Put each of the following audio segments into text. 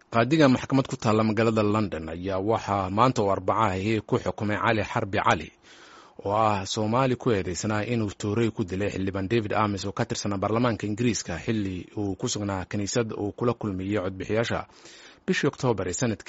qaadiga maxkamad ku taalla magaalada london ayaa waxaa maanta oo arbacahi ku xukumay cali xarbi cali oo ah soomaali ku eedeysanaa inuu toorey ku dilay xildhibaan david amis oo ka tirsanaa baarlamaanka ingiriiska xili uu ku sugnaa kiniisad uu kula kulmiyey codbixiyaasha bishii oktoobar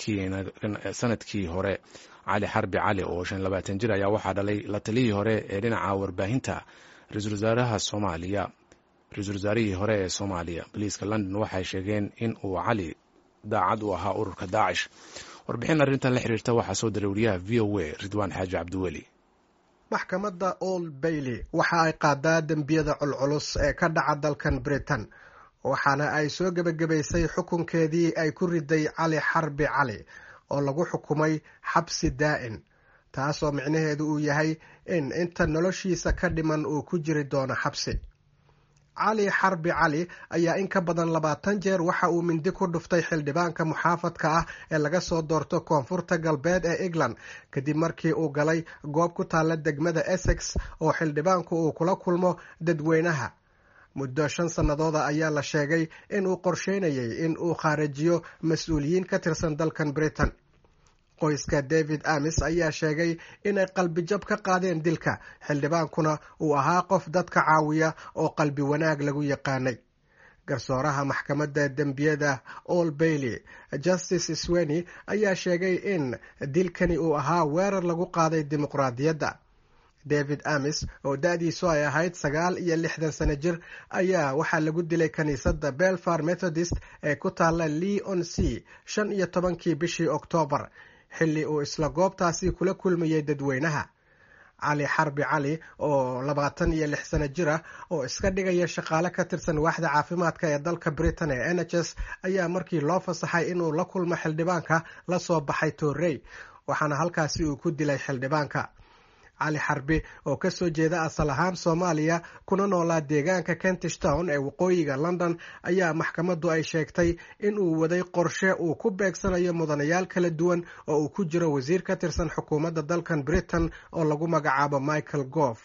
sanadkii hore cali xarbi cali oo shan labaatan jir ayaa waxaa dhalay la taliyii hore ee dhinaca warbaahinta ra-iisul wasaaraha soomaaliya ra-iisul wasaarihii hore ee soomaaliya boliiska london waxay sheegeen in uu cali daacad u ahaa ururka daacish warbixin arrintan la xiriirta waxaa soo diray wariyaha v o a ridwaan xaaji cabdiweli maxkamadda old bailey waxa ay qaadaa dembiyada culculus ee ka dhaca dalkan britain waxaana ay soo gebagabaysay xukunkeedii ay ku riday cali xarbi cali oo lagu xukumay xabsi daa'in taasoo micnaheedu uu yahay in inta noloshiisa ka dhiman uu ku jiri doono xabsi cali xarbi cali ayaa in ka badan labaatan jeer waxa uu mindi ku dhuftay xildhibaanka muxaafadka ah ee laga soo doorto koonfurta galbeed ee england kadib markii uu galay goob ku taalla degmada essex oo xildhibaanku uu kula kulmo dadweynaha muddo shan sannadooda ayaa la sheegay in uu qorsheynayay in uu khaarijiyo mas-uuliyiin ka tirsan dalkan britain qoyska david amis ayaa sheegay inay qalbijab ka qaadeen dilka xildhibaankuna uu ahaa qof dadka caawiya oo qalbi wanaag lagu yaqaanay garsooraha maxkamadda dembiyada all bailey justice sweni ayaa sheegay in dilkani uu ahaa weerar lagu qaaday dimuqraadiyadda david amis oo da-diisu ay ahayd sagaal iyo lixdan sano jir ayaa waxaa lagu dilay kiniisadda belfar methodist ee ku taalla leon c shan iyo tobankii bishii oktoobar xilli uu isla goobtaasi kula kulmayay dadweynaha cali xarbi cali oo labaatan iyo lix sano jir ah oo iska dhigaya shaqaale ka tirsan waaxda caafimaadka ee dalka britain ee n h s ayaa markii loo fasaxay inuu la kulmo xildhibaanka la soo baxay toorey waxaana halkaasi uu ku dilay xildhibaanka cali xarbi oo kasoo jeeda asal ahaan soomaaliya kuna noolaa deegaanka kentish town ee waqooyiga london ayaa maxkamaddu ay sheegtay in uu waday qorshe uu ku beegsanayo mudanayaal kala duwan oo uu ku jiro wasiir ka tirsan xukuumadda dalkan britain oo lagu magacaabo michael goof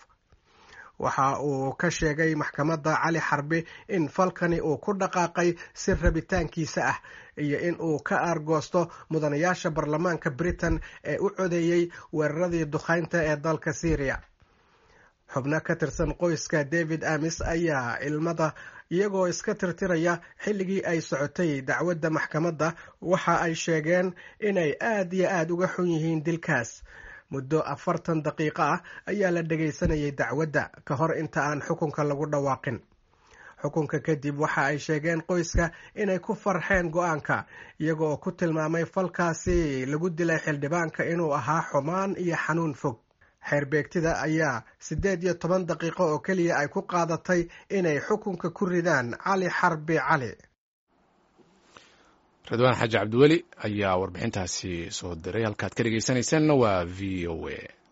waxa uu ka sheegay maxkamadda cali xarbi in falkani uu ku dhaqaaqay si rabitaankiisa ah iyo in uu ka aargoosto mudanayaasha baarlamaanka britain ee u codeeyey weeraradii dukhaynta ee dalka syriya xubno ka tirsan qoyska david amis ayaa ilmada iyagoo iska tirtiraya xilligii ay socotay dacwadda maxkamadda waxa ay sheegeen inay aad iyo aada uga xun yihiin dilkaas muddo afartan daqiiqo ah ayaa la dhagaysanayay dacwadda ka hor inta aan xukunka lagu dhawaaqin xukunka kadib waxa ay sheegeen qoyska inay ku farxeen go-aanka iyaga oo ku tilmaamay falkaasi lagu dilay xildhibaanka inuu ahaa xumaan iyo xanuun fog xeerbeegtida ayaa siddeed iyo toban daqiiqo oo keliya ay ku qaadatay inay xukunka ku ridaan cali xarbi cali ridwaan xaaji cabdiweli ayaa warbixintaasi soo diray halkaad ka dhegeysanaysaanna waa v o a